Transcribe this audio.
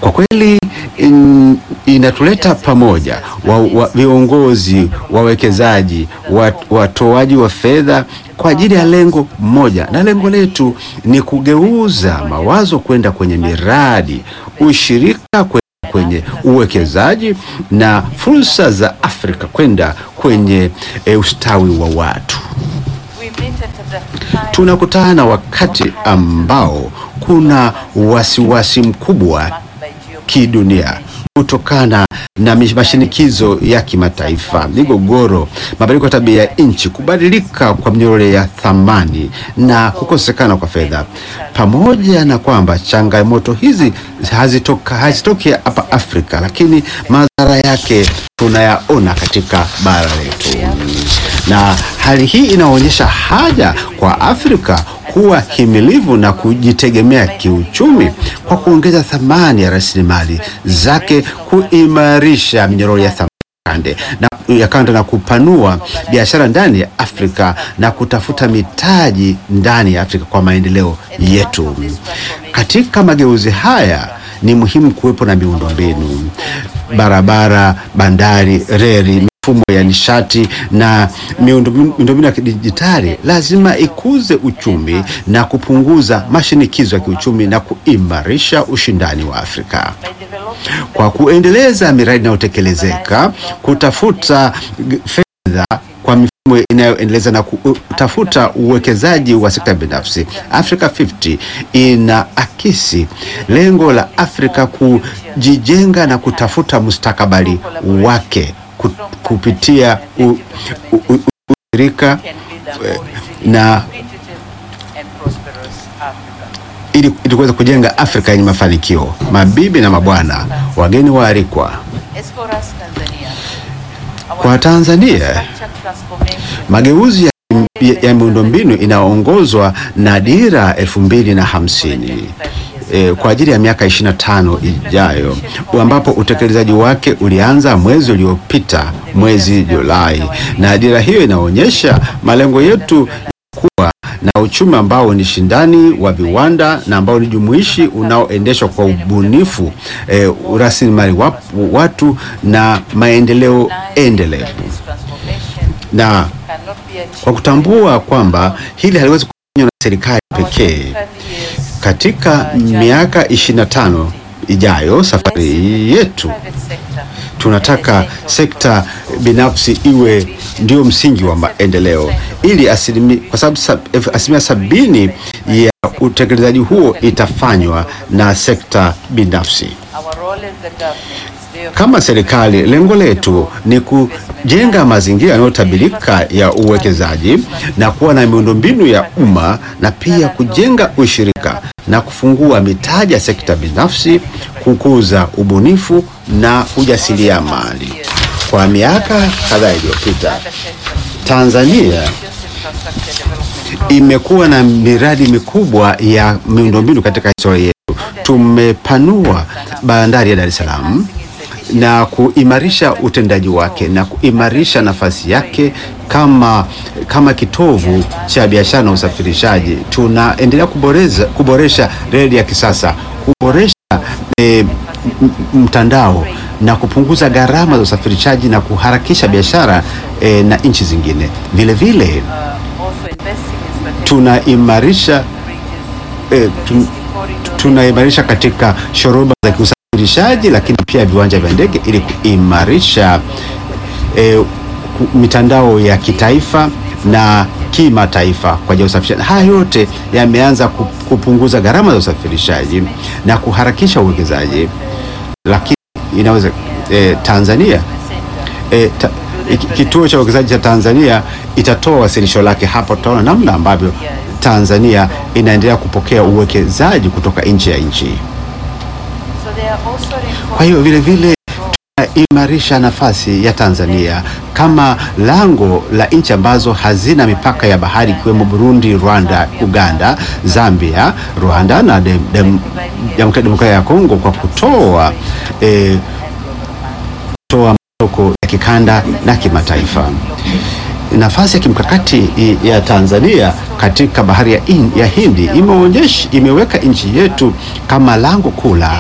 Kwa kweli in, inatuleta pamoja wa, wa, viongozi, wawekezaji, wat, watoaji wa fedha kwa ajili ya lengo moja, na lengo letu ni kugeuza mawazo kwenda kwenye miradi, ushirika kwenda kwenye uwekezaji na fursa za Afrika kwenda kwenye e, ustawi wa watu. Tunakutana wakati ambao kuna wasiwasi mkubwa kidunia kutokana na mashinikizo ya kimataifa, migogoro, mabadiliko ya tabia ya nchi, kubadilika kwa mnyororo ya thamani na kukosekana kwa fedha. Pamoja na kwamba changamoto hizi hazitoka hazitoki hapa Afrika, lakini madhara yake tunayaona katika bara letu, na hali hii inaonyesha haja kwa Afrika kuwa himilivu na kujitegemea kiuchumi kwa kuongeza thamani ya rasilimali zake, kuimarisha minyororo ya thamani na ya kanda na kupanua biashara ndani ya Afrika na kutafuta mitaji ndani ya Afrika kwa maendeleo yetu. Katika mageuzi haya ni muhimu kuwepo na miundombinu, barabara, bandari, reli mifumo ya nishati na miundombinu ya kidijitali lazima ikuze uchumi na kupunguza mashinikizo ya kiuchumi na kuimarisha ushindani wa Afrika kwa kuendeleza miradi inayotekelezeka, kutafuta fedha kwa mifumo inayoendeleza na kutafuta uwekezaji wa sekta binafsi. Africa 50 ina akisi lengo la Afrika kujijenga na kutafuta mustakabali wake kupitia ushirika na ili ili kuweza kujenga Afrika yenye mafanikio. Mabibi na mabwana, wageni waalikwa, kwa Tanzania mageuzi ya, ya, ya miundombinu inaongozwa na dira elfu mbili na hamsini E, kwa ajili ya miaka 25 ijayo ambapo utekelezaji wake ulianza mwezi uliopita mwezi Julai, na dira hiyo inaonyesha malengo yetu ya kuwa na uchumi ambao ni shindani wa viwanda na ambao ni jumuishi unaoendeshwa kwa ubunifu, e, rasilimali watu na maendeleo endelevu, na kwa kutambua kwamba hili haliwezi kufanywa na serikali pekee katika miaka 25 ijayo, safari yetu tunataka sekta binafsi iwe ndio msingi wa maendeleo, ili asilimi, kwa sababu asilimia sabini ya utekelezaji huo itafanywa na sekta binafsi. Kama serikali, lengo letu ni kujenga mazingira yanayotabirika ya uwekezaji na kuwa na miundombinu ya umma na pia kujenga ushirika na kufungua mitaji ya sekta binafsi, kukuza ubunifu na ujasiriamali. Kwa miaka kadhaa iliyopita, Tanzania imekuwa na miradi mikubwa ya miundombinu katika historia yetu. Tumepanua bandari ya Dar es Salaam na kuimarisha utendaji wake na kuimarisha nafasi yake kama, kama kitovu cha biashara na usafirishaji. Tunaendelea kuboresha, kuboresha reli ya kisasa, kuboresha e, mtandao na kupunguza gharama za usafirishaji na kuharakisha biashara e, na nchi zingine. Vile vile tunaimarisha e, tun, tunaimarisha katika shoroba za kiusafirishaji lakini pia viwanja vya ndege ili kuimarisha e, mitandao ya kitaifa na kimataifa kwa ajili ya usafirishaji. Haya yote yameanza kupunguza gharama za usafirishaji na kuharakisha uwekezaji, lakini inaweza e, Tanzania e, ta, kituo cha uwekezaji cha Tanzania itatoa wasilisho lake hapo. Tutaona namna ambavyo Tanzania inaendelea kupokea uwekezaji kutoka nje ya nchi. Kwa hiyo vile vile tunaimarisha nafasi ya Tanzania kama lango la nchi ambazo hazina mipaka ya bahari ikiwemo Burundi, Rwanda, Uganda, Zambia, Rwanda na Jamhuri ya Demokrasia ya Kongo kwa kutoa eh, kutoa masoko ya kikanda na kimataifa. Nafasi ya kimkakati ya Tanzania katika bahari ya, in, ya Hindi imeonyesha imeweka nchi yetu kama lango kuu la